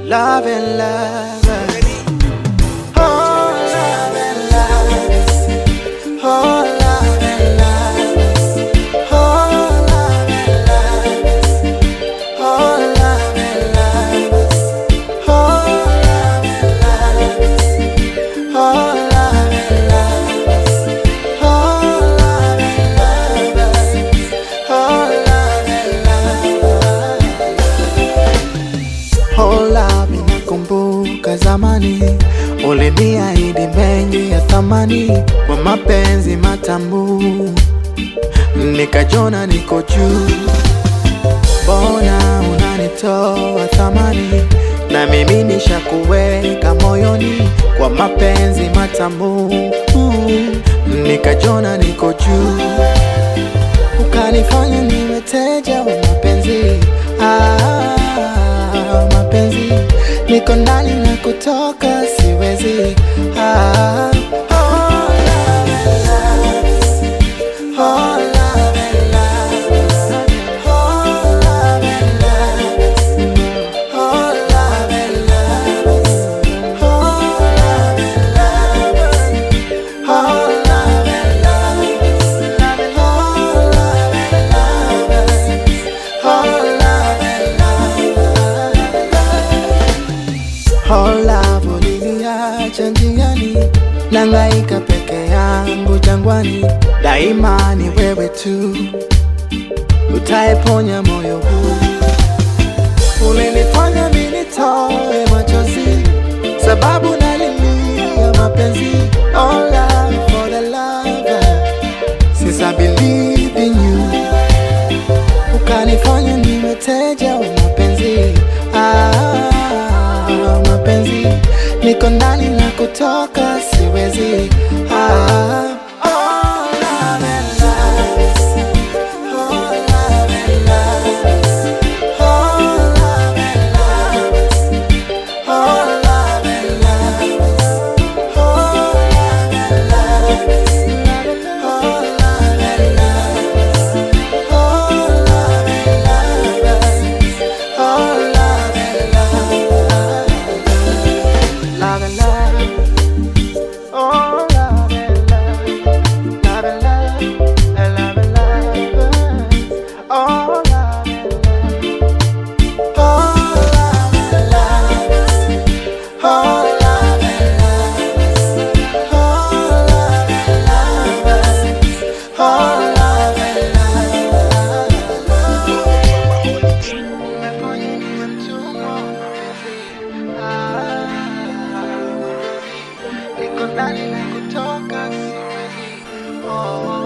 love and lovers. Oh, love and lovers. Oh, love and lovers. Oh, love and lovers. Oh, love and lovers. Oh, love and lovers. Oh, love and lovers. Oh, love and lovers. Oh, love and lovers. Hola, ninakumbuka zamani uliniahidi mengi ya thamani kwa mapenzi matamu, nikajona niko juu. Mbona unanitoa thamani na mimi nishakuweka moyoni kwa mapenzi matamu, nikajona niko juu ukanifanya niwe teja wa mapenzi ah, mapenzi niko ndani na kutoka siwezi ah, oh, love and lovers. Oh, love and lovers. Oh, love and lovers. Oh, love and lovers. Oh, love and lovers. Oh, love and lovers. Oh, love and lovers. Oh, love and lovers. Oh, love uliniacha njiani, nangaika peke yangu jangwani, daima ni wewe tu utaeponya moyo huu. Ulinifanya mimi nitoe machozi, sababu nalilia mapenzi. Oh, love for the lover, since I believe in you. Ukanifanya niwe teja wa mapenzi ah, mapenzi niko ndani na kutoka siwezi ah, oh, love and lovers. Oh, love and lovers. Oh, love and lovers. Oh, love and lovers. Oh, love and lovers. Oh, love and lovers. Oh, love and lovers. Oh, love and lovers. Love and love. Oh, love and love. Love and love. And love and lovers. Oh, love and love. Oh, love and lovers. Oh, love and lovers. Oh, love and lovers. Oh, love and lovers. Umefanya niwe mtumwa wa mapenzi. Ah, niko ndani na kutoka siwezi. Oh.